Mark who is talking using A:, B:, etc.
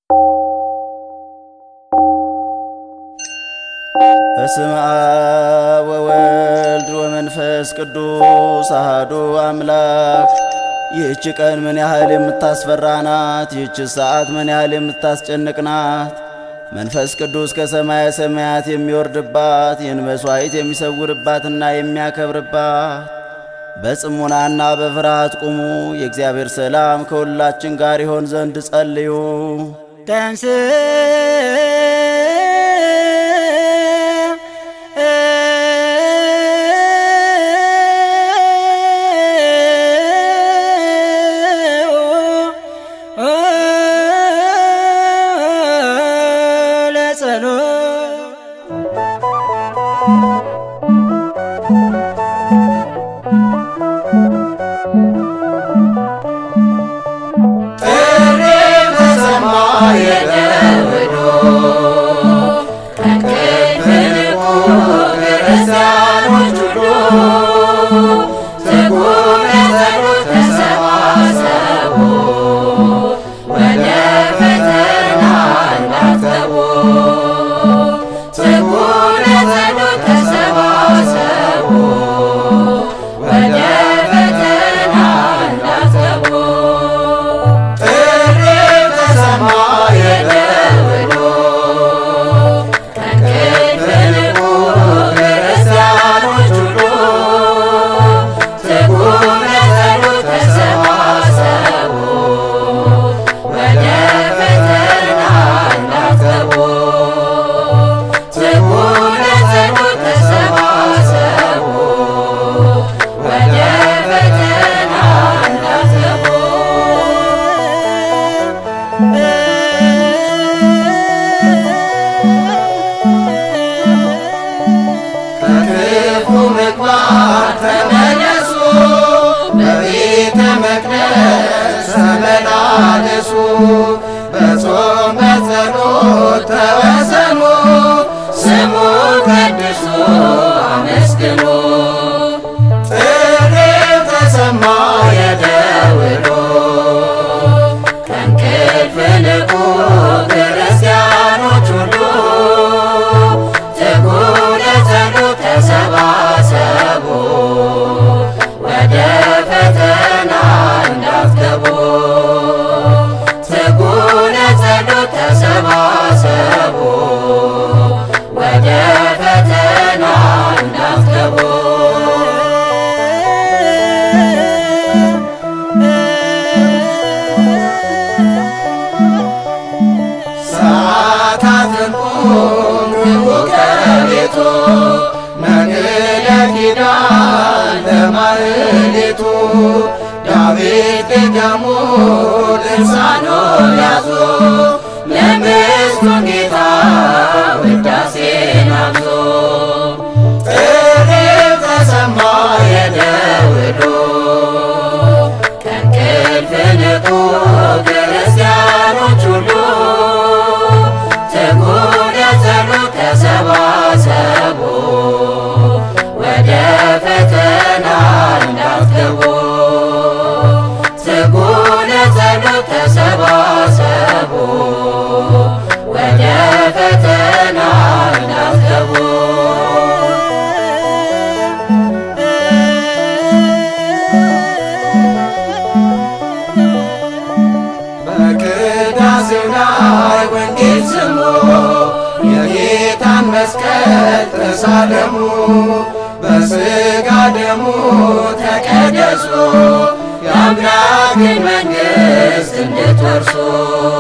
A: በስመ አብ ወወልድ ወመንፈስ ቅዱስ አሐዱ አምላክ። ይህች ቀን ምን ያህል የምታስፈራ ናት! ይህች ሰዓት ምን ያህል የምታስጨንቅ ናት! መንፈስ ቅዱስ ከሰማየ ሰማያት የሚወርድባት ይህን መሥዋዕት የሚሰውርባትና የሚያከብርባት በጽሙናና በፍርሃት ቁሙ። የእግዚአብሔር ሰላም ከሁላችን ጋር ይሆን ዘንድ ጸልዩ።
B: ተንስ
C: ከክፉ ምግባር ተመለሱ፣ በቤተ መቅደስ ተመላለሱ፣ በጾም በጸሎት ተወሰኑ፣ ስሙን ቀድሱ አመስግኑ። ጥሪው ተሰማ የደውሎ ከእንቅልፍ ንቁ ክርስቲያኖች ሁሉ ትጉ ለጸሎት ተሰባሰቡ፣ ወደ ፈተና እንዳትገቡ። ትጉ ለጸሎት ተሰባሰቡ፣ ወደ ፈተና እንዳትገቡ። ሰዓታትን ቁም ግቡ ከቤቱ ነግለ ኪዳን ለማህሌቱ ዳዊት ድገሙ ድርሳኑን ያዙ ለምስቱን ጌታ ውዳሴን አብዙ። ጥሪው ተሰማ የደውሉ ከእንቅልፍ ንቁ ክርስቲያኖች ሁሉ ትጉ ለጸሎት ተሰባሰቡ፣ ወደ ፈተና እንዳትገቡ። ትጉ ለጸሎት ተሰባሰቡ፣ ወደ ፈተና እንዳትገቡ። በቅዳሴው ላይ ወንጌል ስሙ፣ የጌታን መስቀል ተሳለሙ፣ በሥጋ ደሙ ተቀደሱ፣ የአምላክን መንግሥት እንድትወርሱ